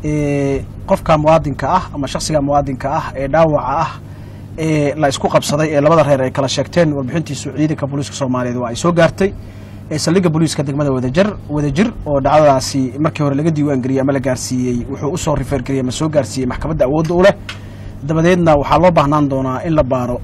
qofka muwaadinka ah ama shaksiga muwaadinka ah ee dhaawaca ah ee la isku qabsaday ee labada reer ay kala sheegteen warbixintiisu ciidanka booliiska soomaaliyeed waa ay soo gaartay saldhigga booliiska degmada wadajir wadajir oo dhacdadaasi markii hore laga diiwaangeliyey ama la gaarsiiyey wuxuu usoo rifeergeliyey ama soo gaarsiiyey maxkamadda awoodda u leh dabadeedna waxaa loo baahnaan doonaa in la baaro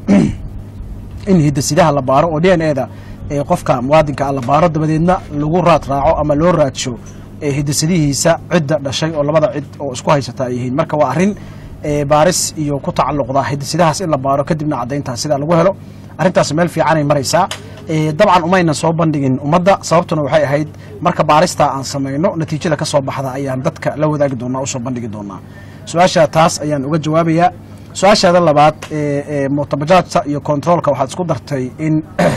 in hidasidaha la baaro oo d n eda qofka muwaadinka ah la baaro dabadeedna lagu raad raaco ama loo raadsho hidasadihiisa cidda dhashay oo labada cid oo isku haysata ay yihiin marka waa arrin baaris iyo ku tacalluqda hidasidahaas in la baaro kadibna caddayntaas sidaa lagu helo arrintaas meel fiicanay maraysaa dabcan umaynan soo bandhigin ummadda sababtuna waxay ahayd marka baaristaa aan samayno natiijada ka soo baxda ayaan dadka la wadaagi doonaa usoo bandhigi doonaa su-aasha taas ayaan uga jawaabayaa su-aashaada labaad mutabajaajta iyo controolka waxaad isku dartay in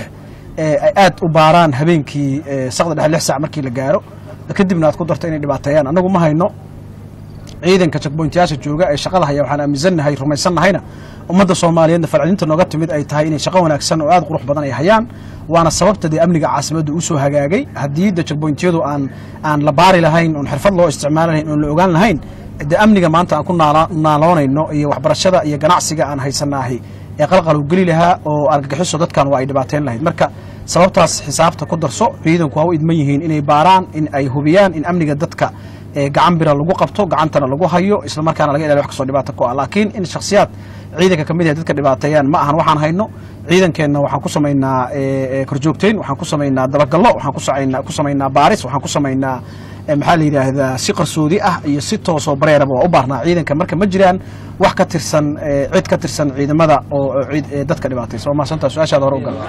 ay aad u baaraan habeenkii saqda dhexe lix sac markii la gaaro kadibna aad ku darto inay dhibaateeyaan annagu ma hayno ciidanka jakboyntayaasha jooga ee shaqada haya waxaan aaminsannahay rumaysannahayna ummadda soomaaliyeedna falcelinta nooga timid ay tahay inay shaqo wanaagsan oo aad qurux badan ay hayaan waana sababta dee amniga caasimadda usoo hagaagay haddii de jakboyntiyadu aan aan la baari lahayn oon xirfad loo isticmaali lahayn oon la ogaan lahayn de amniga maanta aan ku naaloonayno iyo waxbarashada iyo ganacsiga aan haysanaahi ee qalqalu geli lahaa oo argagixiso dadkan waa ay dhibaateyn lahayd marka sababtaas xisaabta ku darso ciidanku waa u idman yihiin inay baaraan in ay hubiyaan in amniga dadka gacan bira lagu qabto gacantana lagu hayo isla markaana laga ilaaliyo wax kastoo dhibaato ku ah laakiin in shakhsiyaad ciidanka ka mid ah dadka dhibaateeyaan ma ahan waxaan hayno ciidankeenna waxaan ku samaynaa korjoogteyn waxaan ku samaynaa dabagallo waxaan ku samaynaa baaris waxaan ku samaynaa maxaa la yidhaahdaa si qarsoodi ah iyo si toosoo bareeraba waa u baarnaa ciidanka marka ma jiraan wax ka tirsan cid ka tirsan ciidamada oo dadka dhibaataysa waa mahadsantaa su-aashaada hore u gal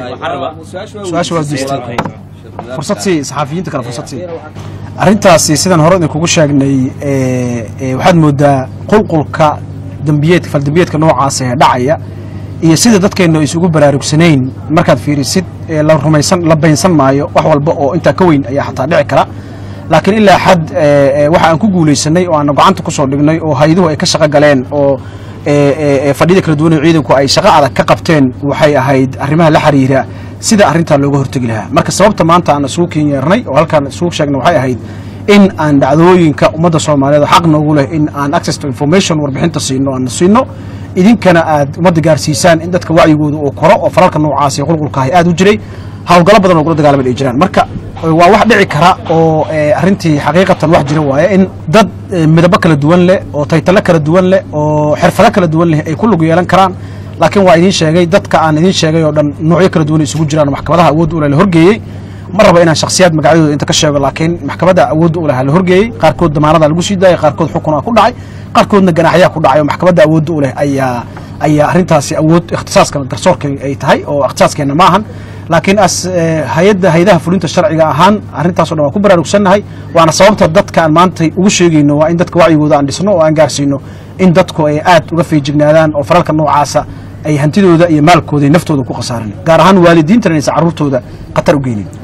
su-aasha waa diistay fursad sii saxaafiyiinta kale fursad sii arrintaasi sidaan hore idinkugu sheegnay waxaad moodaa qulqulka dembiyeedka faldembiyeedka noocaasa ee dhacaya iyo sida dadkeenna isugu baraarugsanayn markaad fiirisid la rumaysan la baynsan maayo wax walba oo intaa ka weyn ayaa xataa dhici kara laakiin ilaa xad waxa aan ku guulaysanay oo aana gacanta ku soo dhignay oo hayduhu ay ka shaqo galeen oo fadhiyada kala duwan oo ciidanku ay shaqo adag ka qabteen waxay ahayd arrimaha la xiriira sida arrintaa looga hortegi lahaa marka sababta maanta aan isugu kenyeernay oo halkaan isugu sheegnay waxay ahayd in aan dhacdooyinka ummadda soomaaliyeed oo xaq noogu leh in aan access to information warbixinta siino aan siino idinkana aad ummadda gaarsiisaan in dadka wacyigooda uu koro oo falalka noocaas iyo qulqulkaahi aad u jiray hawlgallo badan oo kula dagaalamay ay jiraan marka waa wax dhici kara oo arrintii xaqiiqatan wax jira waaye in dad midabo kala duwan leh oo taytalo kala duwan leh oo xirfado kala duwan leh ay ku lug yeelan karaan laakiin waa idiin sheegay dadka aan idiin sheegay oo dhan noocyo kala duwan isugu jiraan maxkamadaha awoodda ule la horgeeyey ma raba inaan shakhsiyaad magacyadooda inta ka sheego laakiin maxkamadda awoodda u lahaa la horgeeyey qaarkood damaanada lagu sii daayay qaarkood xukuna ku dhacay qaarkoodna ganaaxyaa ku dhacay oo maxkamadda awoodda u leh ayaa ayaa arrintaasi awood ikhtisaaska garsoorka ay tahay oo ikhtisaaskeenna ma ahan laakiin as hay-adda hayadaha fulinta sharciga ahaan arrintaaso dhan waan ku baraarugsannahay waana sababta dadka aan maanta ugu sheegayno waa in dadka wacyigooda aan dhisno oo aan gaarsiino in dadku ay aad uga feejignaadaan oo faralka noocaasa ay hantidooda iyo maalkooda iyo naftooda ku khasaaran gaar ahaan waalidiintana inaysan carruurtooda khatar u geynin